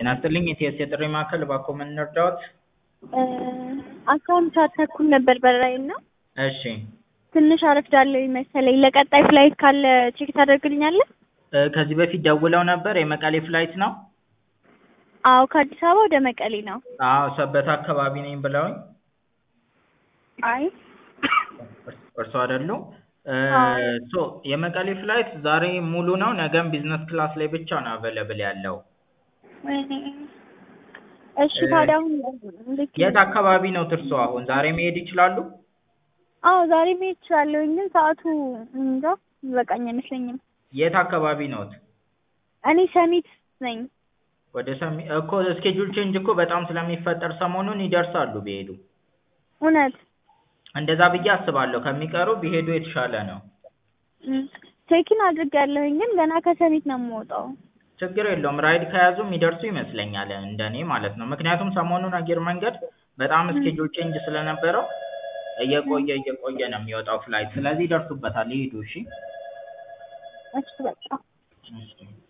ጤና ይስጥልኝ የቲኤስ የጥሪ ማዕከል እባክዎ ምን እንርዳዎት? አስራ አንድ ሰዓት ተኩል ነበር በረራዬ እና እሺ ትንሽ አረፍዳለሁኝ መሰለኝ። ለቀጣይ ፍላይት ካለ ቼክ ታደርግልኛለህ? እ ከዚህ በፊት ደውለው ነበር የመቀሌ ፍላይት ነው? አዎ ከአዲስ አበባ ወደ መቀሌ ነው። አዎ ሰበታ አካባቢ ነኝ ብለውኝ አይ እርስዎ አይደሉም? አዎ። ሶ የመቀሌ ፍላይት ዛሬ ሙሉ ነው ነገም ቢዝነስ ክላስ ላይ ብቻ ነው አቬለብል ያለው። ወይኔ እሺ ታዲያ አሁን እንዴት የት አካባቢ ነው እርስዎ አሁን ዛሬ መሄድ ይችላሉ? አዎ ዛሬ መሄድ እችላለሁኝ ግን ሰዓቱ እንጃ የሚበቃኝ አይመስለኝም። የት አካባቢ ነዎት? እኔ ሰሚት ነኝ። ወደ ሰሚ እኮ ስኬጁል ቼንጅ እኮ በጣም ስለሚፈጠር ሰሞኑን ይደርሳሉ ቢሄዱ። እውነት እንደዛ ብዬ አስባለሁ ከሚቀሩ ቢሄዱ የተሻለ ነው። ቼኪን አድርጌያለሁኝ ግን ገና ከሰሚት ነው የምወጣው። ችግር የለውም ራይድ ከያዙ የሚደርሱ ይመስለኛል እንደኔ ማለት ነው። ምክንያቱም ሰሞኑን አየር መንገድ በጣም ስኬጁል ቼንጅ ስለነበረው እየቆየ እየቆየ ነው የሚወጣው ፍላይት ስለዚህ ይደርሱበታል ይሂዱ እሺ። እሺ በቃ እሺ